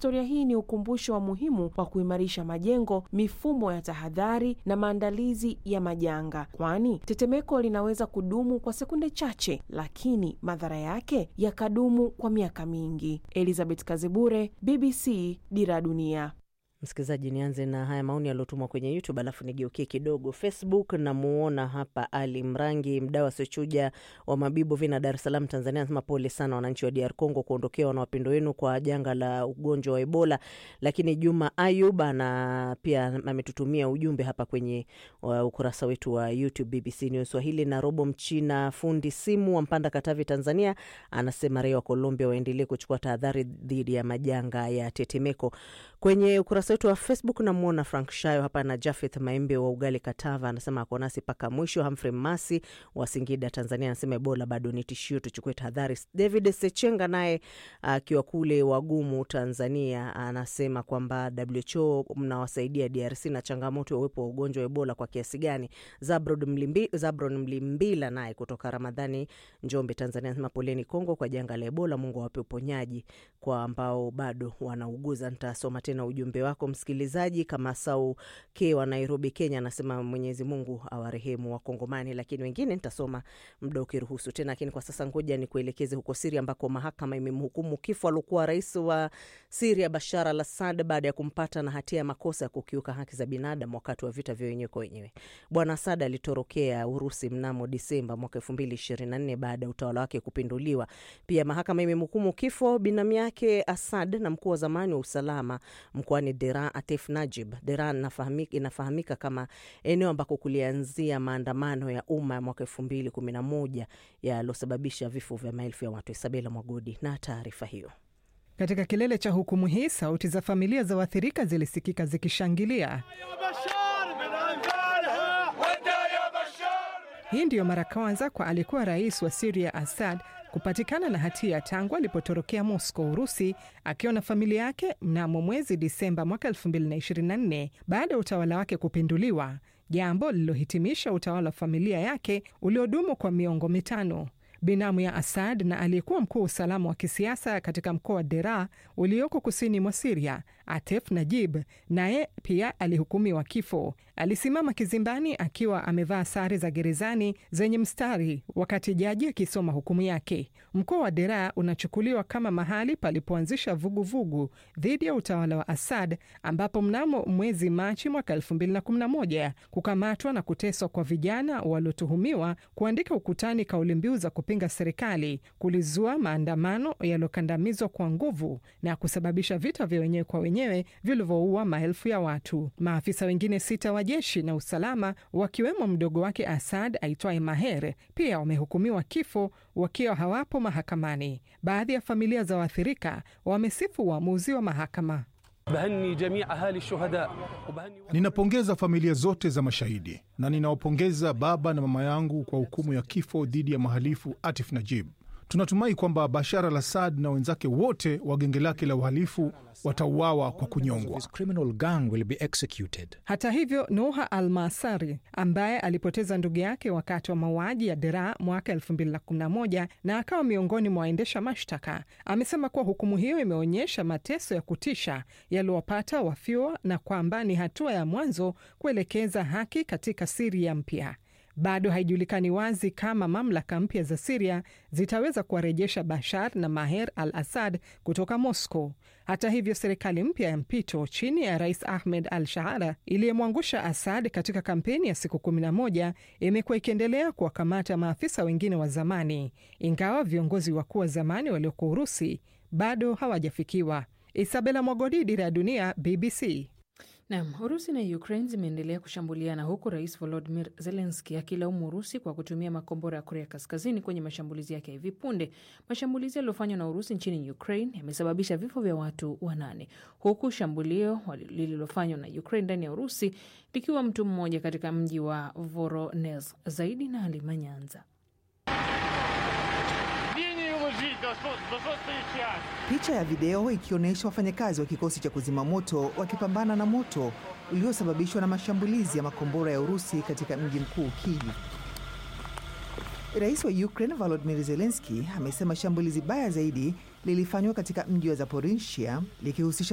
historia hii ni ukumbusho wa muhimu wa kuimarisha majengo, mifumo ya tahadhari na maandalizi ya majanga, kwani tetemeko linaweza kudumu kwa sekunde chache, lakini madhara yake yakadumu kwa miaka mingi. Elizabeth Kazibure, BBC, Dira Dunia. Msikilizaji, nianze na haya maoni yaliyotumwa kwenye YouTube alafu nigeukie kidogo Facebook. Namuona hapa Ali Mrangi, mdau asiochuja wa Mabibo Vina, Dar es Salaam, Tanzania, anasema pole sana wananchi wa DR Congo kuondokewa na wapendo wenu kwa janga la ugonjwa wa Ebola. Lakini Juma Ayub ana pia ametutumia ujumbe hapa kwenye uh, ukurasa wetu wa YouTube BBC News Swahili. Na Robo Mchina, fundi simu wa Mpanda, Katavi, Tanzania, anasema raia wa Colombia waendelee kuchukua tahadhari dhidi ya majanga ya tetemeko. Kwenye ukurasa wetu wa Facebook namwona Frank Shayo hapa na Jafeth Maembe wa Ugali Katava, anasema ako nasi mpaka mwisho. Humphrey Masi wa Singida, Tanzania, anasema Ebola bado ni tishio, tuchukue tahadhari. David Sechenga naye akiwa kule Wagumu, Tanzania, anasema kwamba WHO mnawasaidia DRC na changamoto ya uwepo wa ugonjwa wa Ebola kwa kiasi gani? Zabron Mlimbi, Zabron Mlimbila naye kutoka Ramadhani, Njombe, Tanzania, anasema poleni Kongo kwa janga la Ebola, Mungu awape uponyaji kwa ambao bado wanauguza. Nitasoma tena ujumbe wako msikilizaji. Kama Sau K wa Nairobi, Kenya, anasema Mwenyezi Mungu awarehemu Wakongomani, lakini wengine nitasoma muda ukiruhusu tena. Lakini kwa sasa ngoja ni kuelekeze huko Siria ambako mahakama imemhukumu kifo aliokuwa rais wa Siria Bashar al Assad baada ya kumpata na hatia ya makosa ya kukiuka haki za binadamu wakati wa vita vya wenyewe kwa wenyewe. Bwana Assad alitorokea Urusi mnamo Disemba mwaka elfu mbili ishirini na nne baada ya utawala wake kupinduliwa. Pia mahakama imemhukumu kifo binamu yake Assad na mkuu wa zamani wa usalama mkoani Deran Atef Najib. Deran inafahamika, inafahamika kama eneo ambako kulianzia maandamano ya umma ya mwaka elfu mbili kumi na moja yaliosababisha vifo vya maelfu ya watu. Isabela Mwagodi na taarifa hiyo. Katika kilele cha hukumu hii, sauti za familia za waathirika zilisikika zikishangilia. Hii ndiyo mara kwanza kwa alikuwa rais wa Siria Assad kupatikana na hatia tangu alipotorokea Moscow, Urusi, akiwa na familia yake mnamo mwezi Disemba mwaka 2024 baada ya utawala wake kupinduliwa, jambo lililohitimisha utawala wa familia yake uliodumu kwa miongo mitano. Binamu ya Assad na aliyekuwa mkuu wa usalama wa kisiasa katika mkoa wa Dera ulioko kusini mwa Siria, Atef Najib, naye pia alihukumiwa kifo. Alisimama kizimbani akiwa amevaa sare za gerezani zenye mstari wakati jaji akisoma hukumu yake. Mkoa wa Dera unachukuliwa kama mahali palipoanzisha vuguvugu dhidi ya utawala wa Assad, ambapo mnamo mwezi Machi mwaka 2011 kukamatwa na kuteswa kwa vijana waliotuhumiwa kuandika ukutani kauli mbiu za kupinga serikali kulizua maandamano yaliyokandamizwa kwa nguvu na kusababisha vita vya wenyewe kwa wenyewe vilivyoua maelfu ya watu. Maafisa wengine sita wa jeshi na usalama wakiwemo mdogo wake Assad aitwaye Maher pia wamehukumiwa kifo wakiwa hawapo mahakamani. Baadhi ya familia za waathirika wamesifu uamuzi wa mahakama. Ninapongeza familia zote za mashahidi na ninawapongeza baba na mama yangu kwa hukumu ya kifo dhidi ya mhalifu Atif Najib. Tunatumai kwamba Bashar al Assad na wenzake wote wa genge lake la uhalifu watauawa kwa kunyongwa. Hata hivyo, Noha Al Masari ambaye alipoteza ndugu yake wakati wa mauaji ya Dera mwaka 2011 na akawa miongoni mwa waendesha mashtaka amesema kuwa hukumu hiyo imeonyesha mateso ya kutisha yaliwapata wafiwa na kwamba ni hatua ya mwanzo kuelekeza haki katika Siria mpya. Bado haijulikani wazi kama mamlaka mpya za Siria zitaweza kuwarejesha Bashar na Maher al Assad kutoka Moscow. Hata hivyo, serikali mpya ya mpito chini ya Rais Ahmed al Shaara iliyemwangusha Assad katika kampeni ya siku 11 imekuwa ikiendelea kuwakamata maafisa wengine wa zamani, ingawa viongozi wakuu wa zamani walioko Urusi bado hawajafikiwa. Isabela Mwagodi, Dira ya Dunia, BBC. Nam, Urusi na Ukraine zimeendelea kushambuliana huku rais Volodimir Zelenski akilaumu Urusi kwa kutumia makombora ya Korea Kaskazini kwenye mashambulizi yake ya hivi punde. Mashambulizi yaliyofanywa na Urusi nchini Ukraine yamesababisha vifo vya watu wanane, huku shambulio lililofanywa na Ukraine ndani ya Urusi likiwa mtu mmoja katika mji wa Voronezh. Zaidi na Halima Nyanza. Picha ya video ikionyesha wafanyakazi wa kikosi cha kuzima moto wakipambana na moto uliosababishwa na mashambulizi ya makombora ya Urusi katika mji mkuu Kyiv. Rais wa Ukraine Volodymyr Zelensky amesema shambulizi baya zaidi lilifanywa katika mji wa Zaporizhia likihusisha